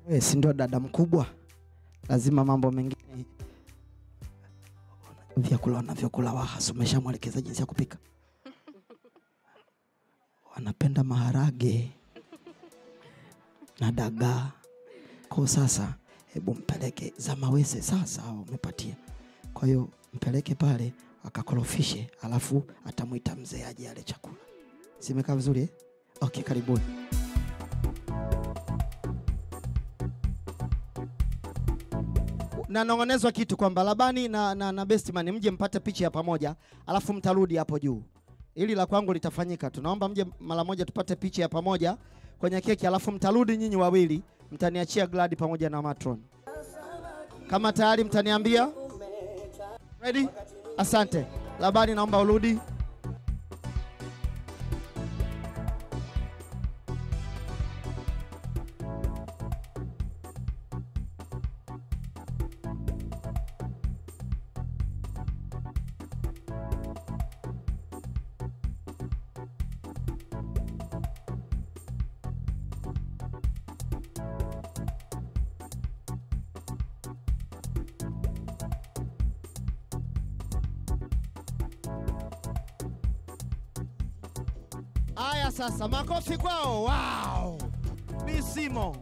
Wewe si ndio dada mkubwa, lazima mambo mengine vyakula wanavyokula Wahasi umeshamwelekeza jinsi ya kupika. Wanapenda maharage na dagaa. Kwa sasa, hebu mpeleke Zamawese. Sasa umepatia, kwa hiyo mpeleke pale akakorofishe, alafu atamwita mzee aje ale chakula. Simekaa vizuri eh? Okay, karibuni. nanong'onezwa kitu kwamba Labani na, na, na Bestman mje mpate picha ya pamoja, alafu mtarudi hapo juu. Ili la kwangu litafanyika, tunaomba mje mara moja tupate picha ya pamoja kwenye keki, alafu mtarudi nyinyi wawili, mtaniachia Gladi pamoja na Matron. Kama tayari mtaniambia. Ready? Asante. Labani, naomba urudi. Aya, sasa makofi kwao. Wow, ni Simo.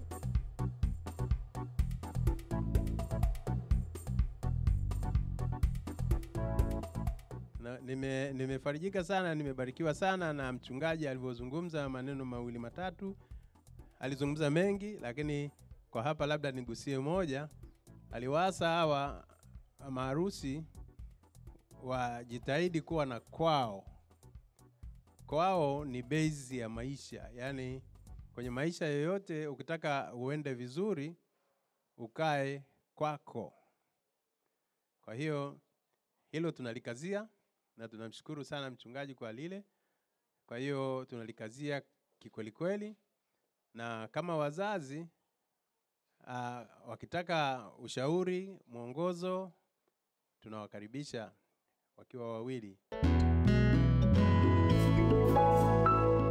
Na, nime, nimefarijika sana, nimebarikiwa sana na mchungaji alivyozungumza maneno mawili matatu. Alizungumza mengi, lakini kwa hapa labda nigusie moja. Aliwaasa hawa maharusi wajitahidi kuwa na kwao. Kwao ni base ya maisha, yaani kwenye maisha yoyote ukitaka uende vizuri, ukae kwako. Kwa hiyo hilo tunalikazia na tunamshukuru sana mchungaji kwa lile. Kwa hiyo tunalikazia kikweli kweli, na kama wazazi uh, wakitaka ushauri, mwongozo, tunawakaribisha wakiwa wawili.